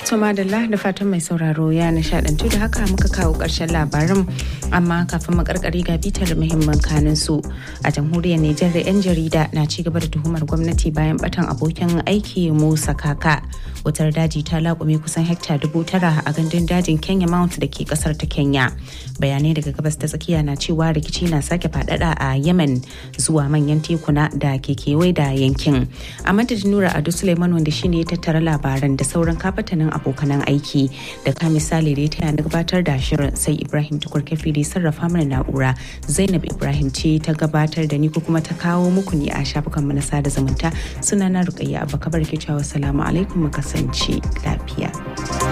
To madalla da fatan mai sauraro ya nishadantu da haka muka kawo ƙarshen labarin amma kafin makarkari ga bitar muhimman kanin su a jamhuriyar Nijar da 'yan jarida na ci gaba da tuhumar gwamnati bayan batan abokin aiki Musa Kaka. Wutar daji ta laƙume kusan hekta dubu tara a gandun dajin Kenya Mount da ke kasar ta Kenya. Bayanai daga gabas ta tsakiya na cewa rikici na sake faɗaɗa a Yemen zuwa manyan tekuna da ke kewaye da yankin. A madadin Nura Ado Suleiman wanda shine ya tattara labaran da sauran kafatanin abokanan aiki da ka misali da ya taya na gabatar da shirin sai ibrahim tukur kafi da sarrafa mana na'ura zainab ibrahim ce ta gabatar da ni ko kuma ta kawo muku ne a shafukan na sada zumunta suna na rukayya abakabar ke cewa salamu alaikum mu kasance lafiya.